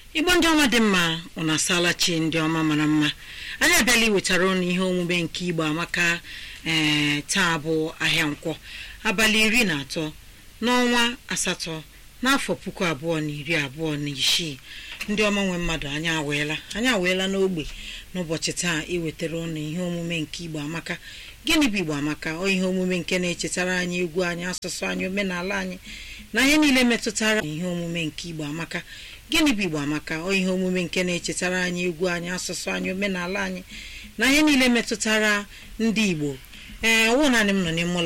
igbo ndị ọma dị mma ụna asala chi ndị ọma mara mma anyị abịala iwetara ụnụ ihe omume nke igbo amaka ee taa bụ ahịa nkwọ abalị iri na atọ n'ọnwa asatọ n'afọ puku abụọ na iri abụọ na isii ndị ọma nwe mmadụ anyị aweela anyị aweela n'ogbe n'ụbọchị taa iwetara ụnụ ihe omume nke igbo amaka gịnị bụ igbo amaka ọ ihe omume nke na-echetara anyị egwu anyị asụsụ anyị omenala anyị na ihe niile metụtara ihe omume nke igbo amaka gịnị bụ igbo amaka ọ ihe omume nke na-echetara anyị egwu anyị asụsụ anyị omenala anyị na ihe niile metụtara ndị igbo ee ọwụ naanị m nọ n'ime ụlọ